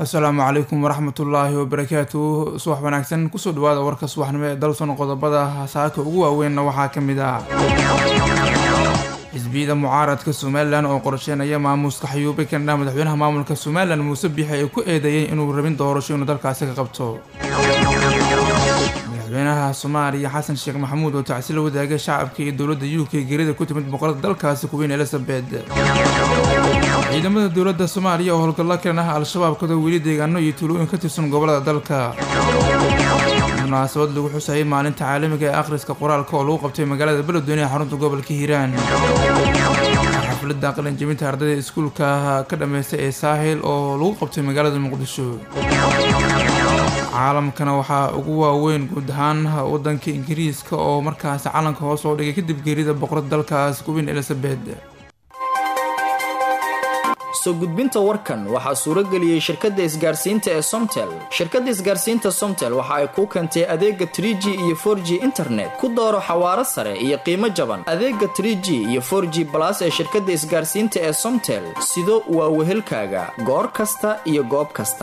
asalaamu calaykum waraxmatullaahi wabarakaatu subax wanaagsan kusoo dhawaada warka subaxnimo ee dalson qodobada saaka ugu waaweynna waxaa ka mid ah xisbiyada mucaaradka somalilan oo qorsheynaya maamuuska xayuube kandha madaxweynaha maamulka somalilan muuse biixi ay ku eedeeyeen inuu rabin doorasho inuu dalkaasi ka qabto madaxweynaha soomaaliya xasan sheekh maxamuud oo tacsila wadaagay shacabka iyo dowladda u k gerida ku timid boqorada dalkaasi kuweyn elizabeth ciidamada dowladda soomaaliya oo howlgallo kalan ah al-shabaab kadoo weli deegaano iyo tuulooyin ka tirsan gobolada dalka munaasabad lagu xusayay maalinta caalamiga ee akhriska qoraalka oo lagu qabtay magaalada beledweyne ee xarunta gobolka hiiraan xafladda qalinjabinta ardayda iskuulka ka dhammaystay ee saahil oo lagu qabtay magaalada muqdisho caalamkana waxaa ugu waaweyn guud ahaan wadanka ingiriiska oo markaasi calanka hoos oo dhigay kadib geerida boqorada dalkaas kuweyn elizabeth soo gudbinta warkan waxaa suurageliyey shirkadda isgaarsiinta ee somtel shirkadda isgaarsiinta somtel waxa ay kuu keentay adeega tr g iyo for g internet ku dooro xawaaro sare iyo qiimo jaban adeega tr g iyo for g balas ee shirkadda isgaarsiinta ee somtel sido waa wehelkaaga goor kasta iyo goob kasta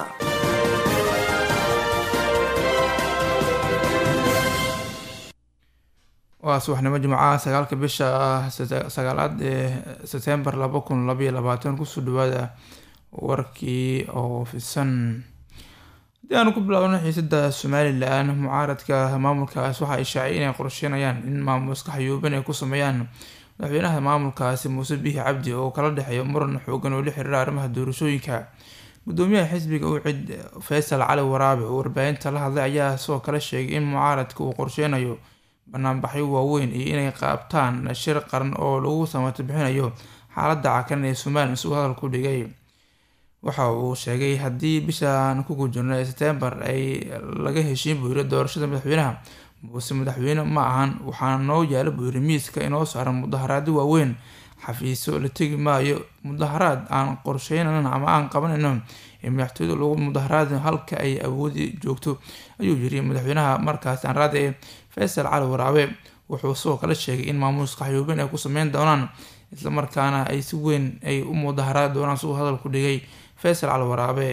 waa subaxnimo jimcaha sagaalka bisha sagaalaad ee sebtembar laba kun labaiyo labaatan kusoo dhawaada warkii oo fisan haddii aanu ku bilaabno xiisada somalilan mucaaradka maamulkaas waxa ay shaacay inay qorsheynayaan in maamuuska xayuuban ay ku sameeyaan madaxweynaha maamulkaasi muuse biixi cabdi oo kala dhexeeyo muran xoogan oo la xiriira arrimaha doorashooyinka gudoomiyaha xisbiga u cid faysal cali waraabe oo warbaahinta la hadlay ayaa sidoo kale sheegay in mucaaradka uu qorsheynayo banaanbaxyo waaweyn iyo inay qaabtaan shir qaran oo lagu samato bixinayo xaaladda cakaran ee somalilan si uu hadalku dhigay waxa uu sheegay haddii bishaan ku gujirno ee setembar ay laga heshiin buu yiri doorashada madaxweynaha muuse madaxweyne ma ahan waxaana noo yaala buu yiri miiska inoo saaran mudaharaado waaweyn xafiisyo la tegi maayo mudaharaad aan qorsheynana ama aan qabanayno ee madaxtooyada lagu mudaharaad halka ay awoodi joogto ayuu yiri madaxweynaha markaas aan raada ee faysal cali waraabe wuxuu sidoo kale sheegay in maamuuska xayuubin ay ku sameyn doonaan islamarkaana ay si weyn ay u mudaharaadi doonaan si uu hadalku dhigay faysal cali waraabe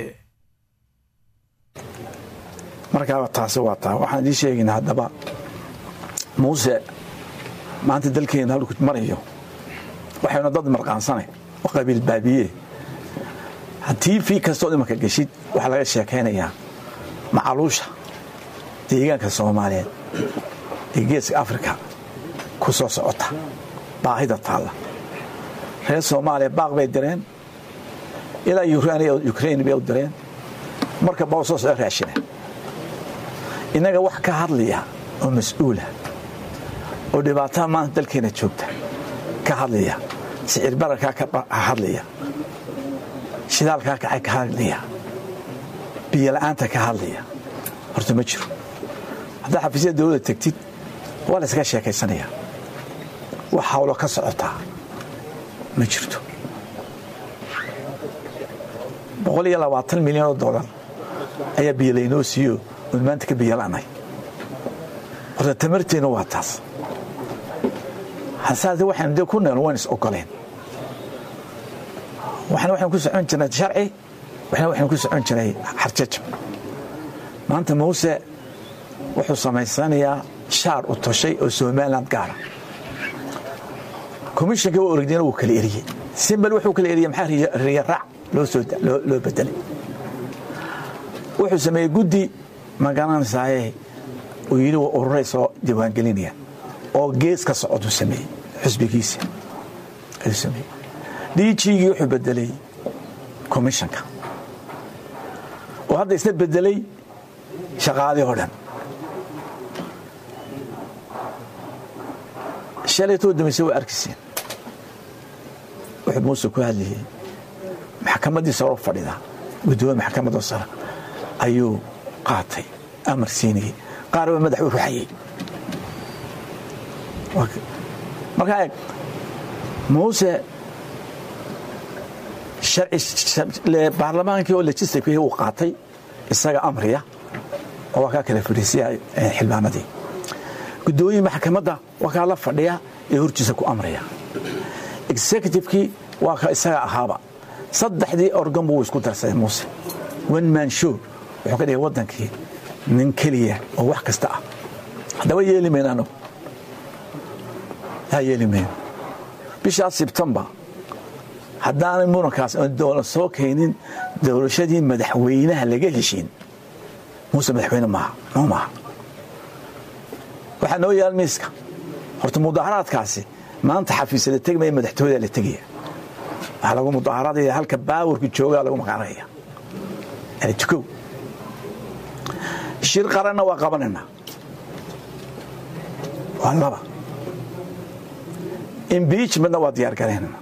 markaaba taasi waa taa waxaan idiin sheegaynaa haddaba muuse maanta dalkeena halku marayo waxaynu dad marqaansanay oo qabiil baabiye haddii fii kastood imanka geshid waxaa laga sheekaynayaa macaluusha deegaanka soomaaliyeed ee geeska afrika ku soo socota baahida taalla reer soomaaliya baaq bay direen ilaa ukrain bay u direen marka baa soo soco raashina innaga wax ka hadlaya oo mas-uula oo dhibaatada maanta dalkeena joogta ka hadlaya sicir bararkaa ka hadlaya shidaalkaa kacay ka hadlaya biyola'aanta ka hadlaya horta ma jiro haddaa xafiisyada dowladda tegtid waa la yskaga sheekaysanaya wax hawlo ka socotaa ma jirto boqol iyo labaatan milyan oo dollar ayaa biyo laynoo siiyo oon maanta ka biyola'nay horta tamarteenna waa taas hasaase waxaynu dee ku neel waan is ogoleen waxna waxaynu ku socon jirnay sharci waxna waxaynu ku socon jiray xarjajab maanta muuse wuxuu samaysanayaa shaar u toshay oo somaliland gaara komishanka waa orogdina wuu kala eriyey simbal wuxuu kala eriyey maxaa riya raac loo bedelay wuxuu sameeyey guddi magaranaysaayee uu yidhi waa ururay soo diiwaangelinaya oo gees ka socoduu sameeyey xusbigiisa ayuu sameeyey dhiijigii wuxuu bedelay komishanka oo hadda isna bedelay shaqaadii oo dhan shalaytoo damayse waa arkiseen wuxuu muuse ku hadlayey maxkamaddii saro fadhida guddoomiye maxkamadda sare ayuu qaatay amar siinayey qaar baa madax u ruxayey markaa eeg muuse baarlamaankii oo legislativekii uu qaatay isaga amriya oo waa kaa kala fadhiisiya xildhibaanadii guddoomiye maxkamadda waa kaa la fadhiya ee hortiisa ku amraya executivekii waa ka isaga ahaaba saddexdii organ buu isku darsaday muuse one man show wuxuu ka dhigay waddankii nin keliya oo wax kasta ah haddaba yeeli mayno anagu yaa yeeli mayno bishaas sebtembar haddaanay murankaas doola soo keenin doorashadii madaxweynaha laga heshiin muuse madaxweyne maaha noo maaha waxaa noo yaal miiska horta mudaharaadkaasi maanta xafiisyada tegmaya madaxtooyada la tegaya waxaa lagu mudaharaadaya halka baawarka joogaa lagu maqaanaya yani tukow shir qaranna waa qabanaynaa waa laba imbiijmentna waa diyaar garaynana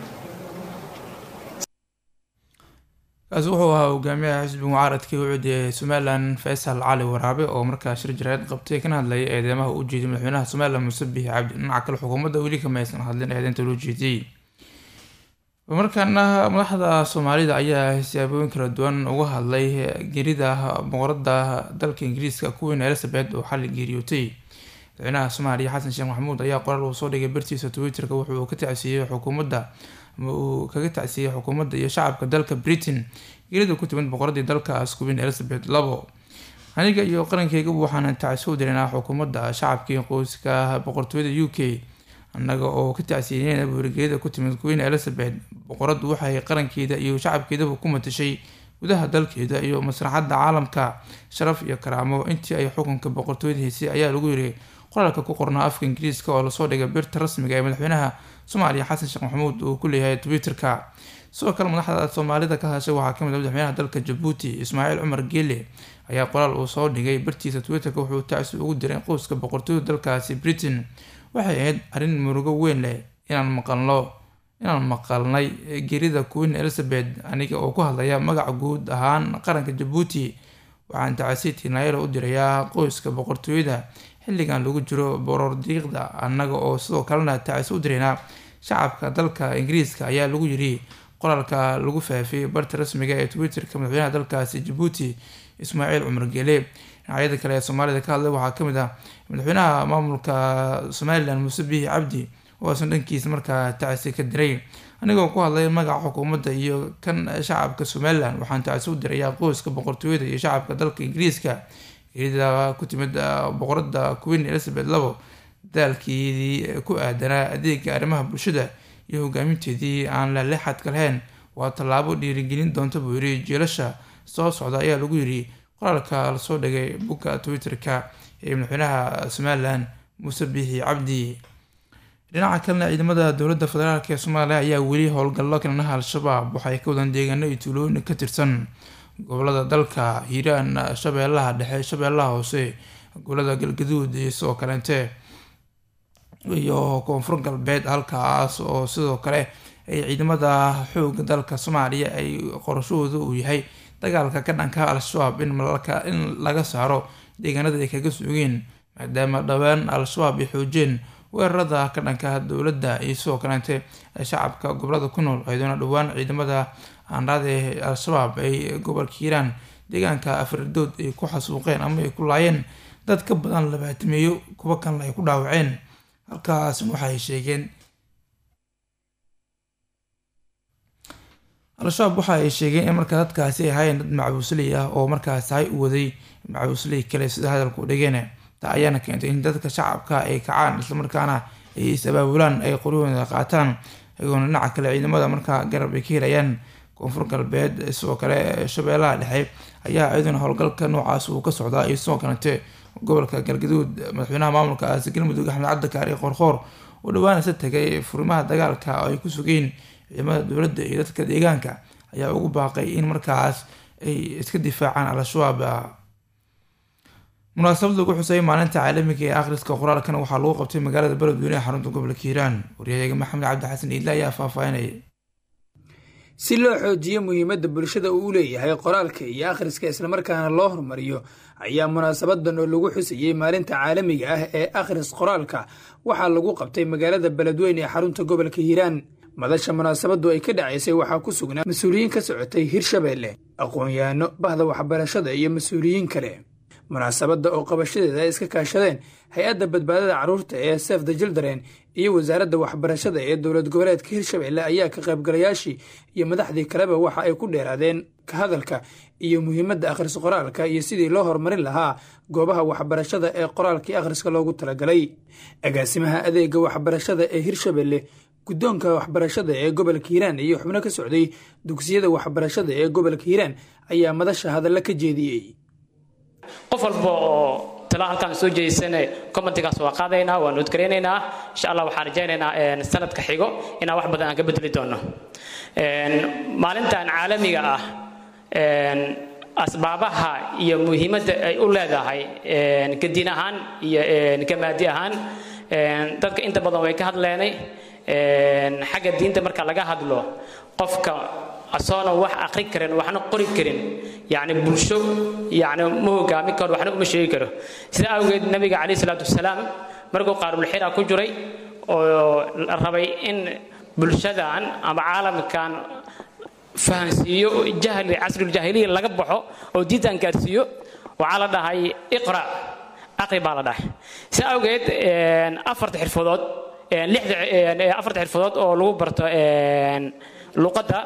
kaasi wuxuu ahaa hogaamiyaha xisbiga mucaaradkii u cudiyay somalilan faysal cali waraabe oo markaa shir jarayd qabtay kana hadlayay eedeymaha u jeediyay madaxweynaha somalilan muuse biixi cabdi dhinaca kale xukuumadda weli kama aysan hadlin eedeynta loo jeediyey markaana madaxda soomaalida ayaa siyaabooyin kala duwan uga hadlay gerida boqorada dalka ingiriiska kuweyn elizabeth oo xali geeriyootay madaxweynaha soomaaliya xasan sheekh maxamuud ayaa qoraal uu soo dhigay bartiisa twitterka wuxuu ka tacsiiyey xukuumadda ama uu kaga tacsiiyey xukuumadda iyo shacabka dalka britain geerida ku timid boqoradii dalkaas kuweyn elizabeth labo aniga iyo qarankeygabu waxaan tacsi u dirinaa xukuumadda shacabkii qoyska boqortooyada u k annaga oo ka tacsiineyn buurigeeda ku timid queen elizabeth boqoradu waxay qarankeeda iyo shacabkeedaba ku matashay gudaha dalkeeda iyo maslaxadda caalamka sharaf iyo karaamo intii ay xukunka boqortooyada haysay ayaa lagu yiri qoraalka ku qornaa afka ingiriiska oo lasoo dhigay birta rasmiga ee madaxweynaha soomaaliya xasan sheekh maxamuud uu ku leeyahay twitter-ka sidoo kale madaxda soomaalida ka hadashay waxaa kamid a madaxweynaha dalka jabuuti ismaaciil cumar geele ayaa qoraal uu soo dhigay bartiisa twitter-ka wuxuu tacsi ugu diray qoyska boqortooyada dalkaasi britain waxay ahayd arrin murugo weyn leh inaan maqalno inaan maqalnay gerida queen elizabeth aniga oo ku hadlaya magaca guud ahaan qaranka jabuuti waxaan tacasiiti naayelo u dirayaa qoyska boqortooyada xilligan lagu jiro borordiiqda annaga oo sidoo kalena tacasi u diraynaa shacabka dalka ingiriiska ayaa lagu yiri qoraalka lagu faafiyey barta rasmiga ee twitter-ka madaxweynaha dalkaasi jabuuti ismaaciil cumar geele dhinacyada kale ee soomaalida ka hadlay waxaa kamid ah madaxweynaha maamulka somalilan muuse biixi cabdi oo isan dhankiisa markaa tacsi ka diray anigoo ku hadlay magaca xukuumadda iyo kan shacabka somalilan waxaan tacsi u dirayaa qoyska boqortooyada iyo shacabka dalka ingiriiska geerida ku timid boqorada queen elizabeth labo daalkeedii ku aadanaa adeega arrimaha bulshada iyo hogaaminteedii aan laleexadka lahayn waa tallaabo dhiirigelin doonta buu yiri jiilasha soo socda ayaa lagu yiri qoraalka lasoo dhigay bugga twitter-ka ee madaxweynaha somalilan muuse biixi cabdi dhinaca kalena ciidamada dowladda federaalk ee soomaaliya ayaa weli howlgallo kananaha al-shabaab waxay ka wadaan deegaano iyo tuulooyin ka tirsan gobolada dalka hiiraan shabeellaha dhexe shabeellaha hoose gobolada galgaduud iyo sidoo kaleente iyo koonfur galbeed halkaas oo sidoo kale ay ciidamada xooga dalka soomaaliya ay qorashahooda uu yahay dagaalka ka dhanka al-shabaab in laga saaro deegaanada ay kaga sugeen maadaama dhowaan al-shabaab ay xoojeen weerarada ka dhanka dowladda iyo sidoo kaleente shacabka gobolada ku nool ayadoona dhowaan ciidamada aanraade al-shabaab ay gobolka hiiraan deegaanka afridood ay ku xasuuqeen ama ay ku laayeen dad ka badan labaatimeeyo kuwa kanle ay ku dhaawaceen halkaasna waxaay sheegeen al-shabaab waxa ay sheegeen in markaa dadkaasi ay ahaayeen dad macabuusley ah oo markaas hay u waday macabuusley kale sida hadalku dhigeen taa ayaana keentay in dadka shacabka ay kacaan islamarkaana ay is-abaabulaan ay qoryahooda qaataan iyagoona dhinaca kale ciidamada markaa garab ay ka helayaan koonfur galbeed sidoo kale shabeellaha dhexe ayaa iyaduna howlgalka noocaas uu ka socdaa iyo sidoo kalete gobolka galgaduud madaxweynaha maamulkaasi galmudug axmed cabdikaar iyo qoorqoor oo dhowaan isa tagay furimaha dagaalka oo ay ku sugeen ciidamada dowladda iyo dadka deegaanka ayaa ugu baaqay in markaas ay iska difaacaan al-shabaab munaasabad lagu xusay maalinta caalamiga ee akhriska qoraalkan waxaa lagu qabtay magaalada beledweyne ee xarunta gobolka hiiraan waryaheega maxamed cabdi xasan iidle ayaa faahfaahinaya si loo xoojiyo muhiimadda bulshada uu u leeyahay qoraalka iyo akhriska islamarkaana loo horumariyo ayaa munaasabadan oo lagu xusayey maalinta caalamiga ah ee akhris qoraalka waxaa lagu qabtay magaalada beledweyne ee xarunta gobolka hiiraan madasha munaasabadu ay ka dhacaysay waxaa ku sugnaa mas-uuliyiin ka socotay hirshabeelle aqoon-yahanno bahda waxbarashada iyo mas-uuliyiin kale munaasabadda oo qabashadeeda ay iska kaashadeen hay-adda badbaadada carruurta ee sef the children iyo wasaaradda waxbarashada ee dowlad goboleedka hirshabelle ayaa ka qaybgalayaashii iyo madaxdii kaleba waxa ay ku dheeraadeen ka hadalka iyo muhiimadda akhris qoraalka iyo sidii loo horumarin lahaa goobaha waxbarashada ee qoraalkii akhriska loogu talagalay agaasimaha adeega waxbarashada ee hirshabelle guddoonka waxbarashada ee gobolka hiiraan iyo xubno ka socday dugsiyada waxbarashada ee gobolka hiiraan ayaa madasha hadalla ka jeediyey qof walba oo tala halkaan soo jeedisane commentigaas waa qaadaynaa waan udgaraynaynaa insha allah waxaan rajaynaynaa sanadka xigo inaan wax badan aan ka bedeli doono maalintan caalamiga ah asbaabaha iyo muhiimadda ay u leedahay kadiin ahaan iyo kamaadi ahaan dadka inta badan way ka hadleenay xagga diinta marka laga hadlo qofka asoona wax aqri karin waxna qori karin yani bulsho yani ma hogaami karo waxna uma sheegi karo sida awgeed nabiga calayhi salaatu wasalaam markuu qaarulxira ku jiray oo la rabay in bulshadan ama caalamkan fahansiiyo jahli casruljaahiliya laga baxo oo diintan gaarsiiyo waxaa la dhahay iqra aqri baa la dhahay sida awgeed afarta xirfadood afarta xirfadood oo lagu barto luqadda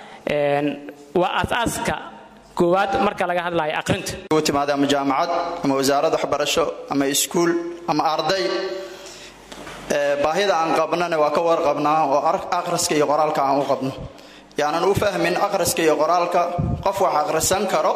waa aasaaska koowaad marka laga hadlayo aqrinta timaada ama jaamacad ama wasaarad waxbarasho ama iskuul ama arday baahida aan qabnana waa ka warqabnaa oo akhriska iyo qoraalka aan u qabno yaanan u fahmin akhriska iyo qoraalka qof wax akhrisan karo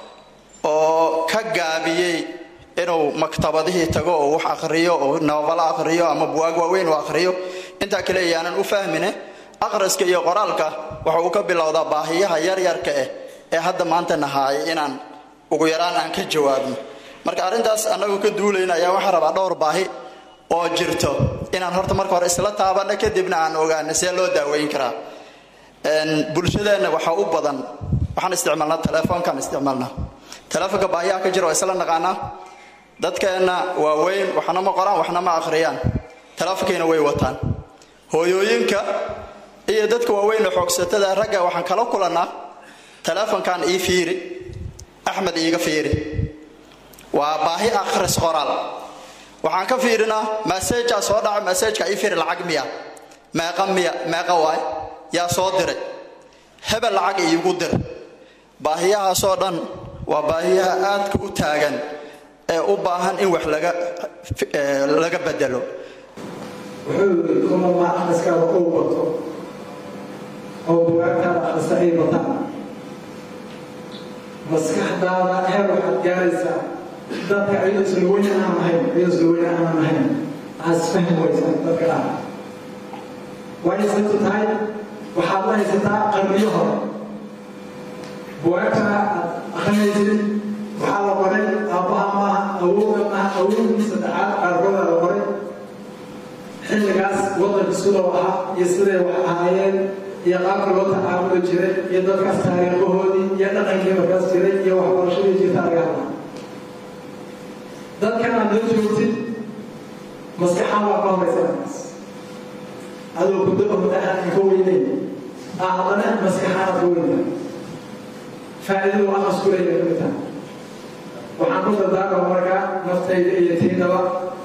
oo ka gaabiyey inuu maktabadihii tago oo wax akhriyo oo nababalo akhriyo ama buwaag waaweyn u akhriyo intaa kale yaanan u fahmine akhriska iyo qoraalka waxa uu ka bilowdaa baahiyaha yaryarka ah ee hadda maanta nahaaya inaan ugu yaraan aan ka jawaabno marka arrintaas annagoo ka duulayna ayaa waxaan rabaa dhowr baahi oo jirto inaan horta marka hore isla taabanno kadibna aan ogaano see loo daaweyn karaa bulshadeenna waxaa u badan waxaan isticmaalnaa telefoonkaan isticmaalnaa telefoonka baahiyaha ka jira waa isla naqaanaa dadkeenna waaweyn waxna ma qoraan waxna ma akhriyaan telefoonkiina way wataan hooyooyinka iyo dadka waaweyn oo xoogsatada ragga waxaan kala kulannaa telefoonkan ii fiiri axmed iiga fiiri waa baahi akhris qoraal waxaan ka fiirinaa maseejaa soo dhaca maseejka ii fiiri lacag miya meeqa miya meeqa waay yaa soo diray hebel lacag iigu dir baahiyahaasoo dhan waa baahiyaha aadka u taagan ee u baahan in wax laga laga bedelo wuxuu yidhi kullama akhriskaada uu bato oo bugaagtaada akhrista ay bataan maskaxdaada heer waxaad gaaraysaa dadka ayadoo isla weyne aan ahayn ayadoo isla weyne aanan ahayn aad isfahmi waysaa dadka ah waayo sababtu tahay waxaad la haysataa qarniyo hore bugaagtana aad akrinaysid waxaa la qoray aabbaha maaha awowga maaha awowgii saddexaad qaarkooda la qoray xilligaas waddanka sidoo ahaa iyo siday wax ahaayeen iyo qaabka loo tacaamuli jiray iyo dadkaas taariikhahoodii iyo dhaqankii markaas jiray iyo waxbarashadii jirta laga hadlaa dadkan aad la joogtid maskaxaan waa ka horaysa markaas adoo guddo muddo aan ka weyneyn aa haddana maskaxaanaad ka weynta faa'iidadu waa askuleeya ka mid tahay waxaan ku dardaarma markaa naftayda iyo tiidaba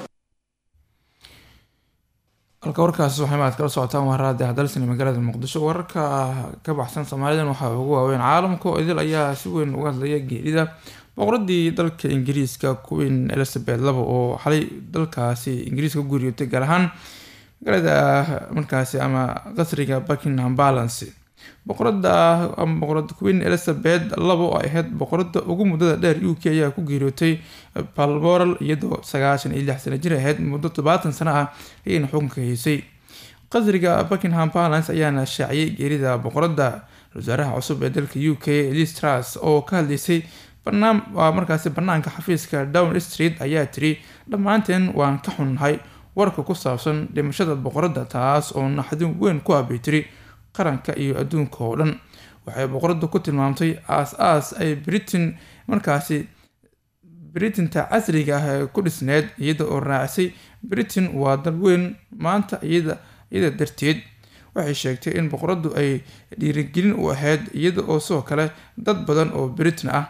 halka warkaas waxay maad kala socotaan waraada dalsani magaalada muqdisho wararka ka baxsan soomaalidan waxaa ugu waaweyn caalamka oo idil ayaa si weyn uga hadlaya geerida boqoradii dalka ingiriiska queen elizabeth laba oo xalay dalkaasi ingiriiska ku geeriyootay gaar ahaan magaalada markaasi ama qasriga buckingham balance boqorada ama boqorada queen elizabeth laba oo ay ahayd boqorada ugu muddada dheer u k ayaa ku geeriyootay balmoral iyadoo sagaashan iyo lix sano jir ahayd muddo todobaatan sano ah ayayna xukunka haysay qasriga buckingham balance ayaana shaaciyay geerida boqorada wasaaraha cusub ee dalka u k liz truss oo ka hadlaysay waa markaasi banaanka xafiiska down street ayaa tiri dhammaanteen waan ka xunnahay warka ku saabsan dhimashada boqorada taas oo naxdin weyn ku abay tiri qaranka iyo adduunka oo dhan waxay boqorada ku tilmaamtay aas-aas ay britain markaasi britinta casriga ah ee ku dhisneyd iyada oo raacisay britain waa dal weyn maanta iyada darteed waxay sheegtay in boqoradu ay dhiirigelin u ahayd iyada oo sidoo kale dad badan oo britain ah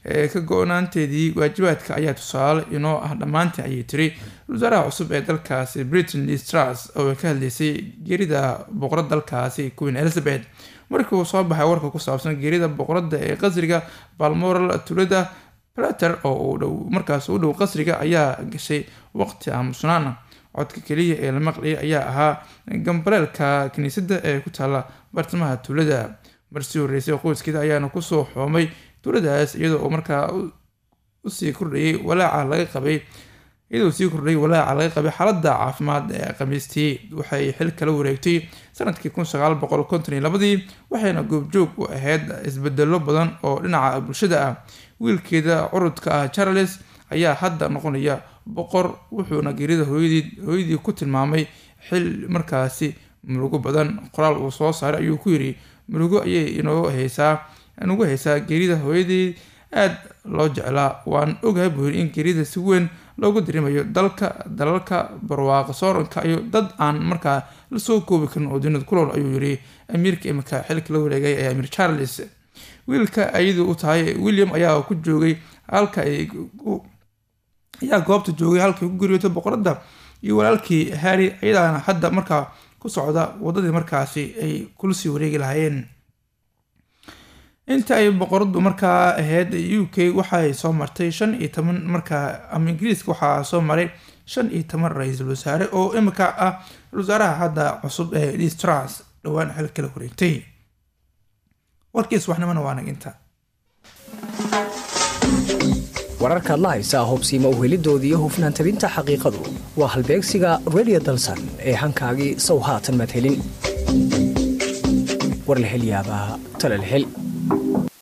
ka go-naanteedii waajibaadka ayaa tusaale inoo ah dhammaantii ayay tiri wasaaraha cusub ee dalkaasi britain stras oo ka hadleysay geerida boqorada dalkaasi queen elizabeth markii uu soo baxay warka ku saabsan geerida boqorada ee qasriga balmoral tulada plater oo uu dhow markaas u dhow qasriga ayaa gashay waqti aamusnaana codka keliya ee la maqlayay ayaa ahaa gambaleelka kiniisadda ee ku taala bartamaha tuulada marsii horreysay qoyskeeda ayaana kusoo xoomay tuuladaas iyadoo uu markaa usii kordhayay walaaca laga qabay iyadoo sii kordhayay walaaca laga qabay xaaladda caafimaad ee khamiistii waxay xil kala wareegtay sanadkii kun sagaal boqol konton iyo labadii waxayna goobjoog u ahayd isbedelo badan oo dhinaca bulshada ah wiilkeeda curudka ah charles ayaa hadda noqonaya boqor wuxuuna geerida hooyadii ku tilmaamay xil markaasi murugo badan qoraal uu soo saaray ayuu ku yiri murugo ayay inoo haysaa nagu haysaa geerida hooyadii aad loo jeclaa waan ogahay buu yiri in geerida si weyn loogu dirimayo dalka dalalka barwaaqa sooranka iyo dad aan markaa lasoo koobi karin oo dunida kulool ayuu yiri amiirka imika xilka la wareegay ee amiir charles wiilka ayadu u tahay william ayaa ku joogay halka ay ayaa goobta joogay halkay ku guriyootay boqorada iyo walaalkii harry ayadaana hadda markaa ku socda wadadii markaasi ay kula sii wareegi lahaayeen inta ay boqoradu markaa ahayd u k waxay soo martay shan iyo toban markaa ama ingiriiska waxaa soo maray shan iyo toban ra-iisul wasaare oo imika ah wasaaraha hadda cusub ee distras dhowaan xil kala wareegtay warkiis waxnimana waa naginta wararkaad la haysaa hubsiima uhelidoodii iyo hufnaan tabinta xaqiiqadu waa halbeegsiga radio dalsan ee hankaagii sow haatan madhelin war la hel yaabaa tala la hel